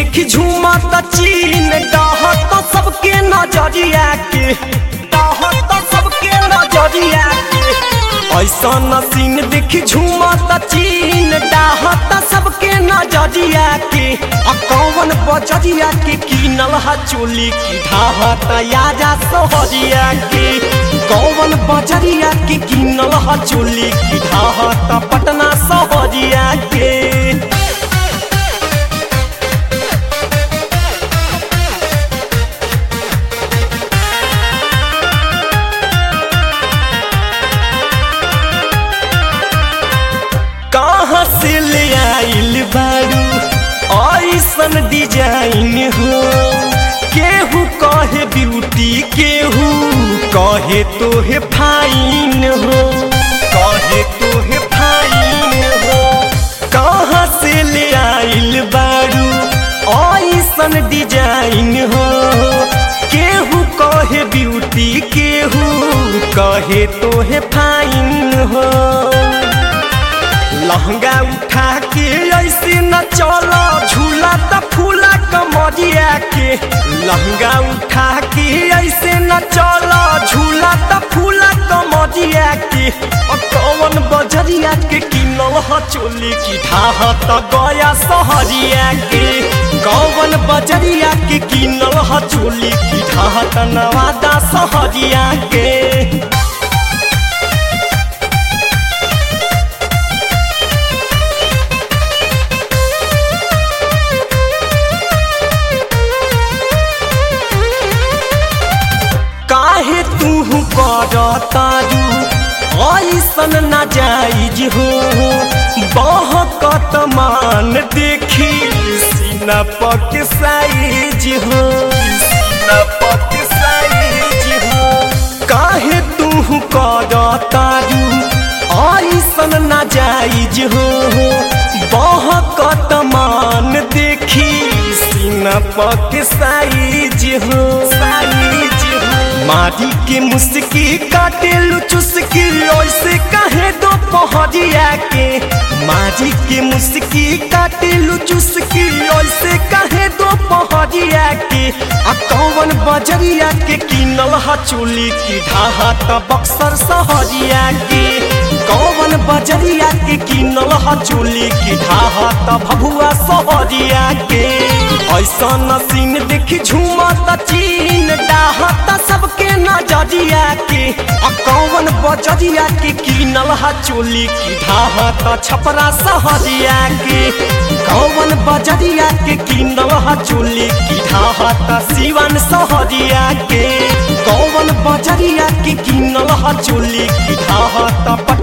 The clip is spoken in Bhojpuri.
देखी झूमत चीन डहत सबके नजरिया के डहत सबके नजरिया के ऐसा सीन देखी झूमत चीन डाहत सबके नजरिया के आ कौन बजरिया के कीनल हा चोली की ढाहत आजा सोहरिया के कौन बजरिया के कीनल हा चोली की ढाहत पटना सोहरिया के कहाँ से ले आइल बारू ऐसन डिजाइन हो केहू कहे ब्यूटी केहू कहे तोहे फाइन हो कहे तोहे फाइन हो कहाँ से ले आइल बारू ऐसन डिजाइन हो केहू कहे ब्यूटी केहू कहे तोहे फाइन हो लहंगा उठा के ऐसे न चलो झूला त फूला कमरिया के लहंगा उठा के ऐसे न चलो झूला त फूला कमरिया के और कौन बजरिया के किनल ह चोली की ढाह त गया सहरिया के कौन बजरिया के किनल ह चोली की ढाह त नवादा सहरिया के काहे तू करतारू ऐसन ना जाइज हो बहकत मान देखी सीना पक साइज हो सीना पक साइज हो काहे तू करतारू ऐसन ना जाइज हो बहकत मान देखी सीना पक साइज हो साइज हो मारी के मुस्की काटे चुस्की ऐसे कहे दो पहरिया के मारी के मुस्की काटे चुस्की ऐसे कहे दो पहरिया के आ कौन बजरिया के किनल हा चोली की ढाहा त बक्सर सहरिया के कौन बजरिया के किनल हा चोली की ढाहा त भभुआ सहरिया के ऐसा नसीन देखी झूमत चीन डाहत सबके नजरिया के आ कौन बजरिया के किनल हा चोली की ढाहत छपरा सहरिया के कौन बजरिया के किनल हा चोली की ढाहत सिवन सहरिया के कौन बजरिया के किनल हा चोली की ढाहत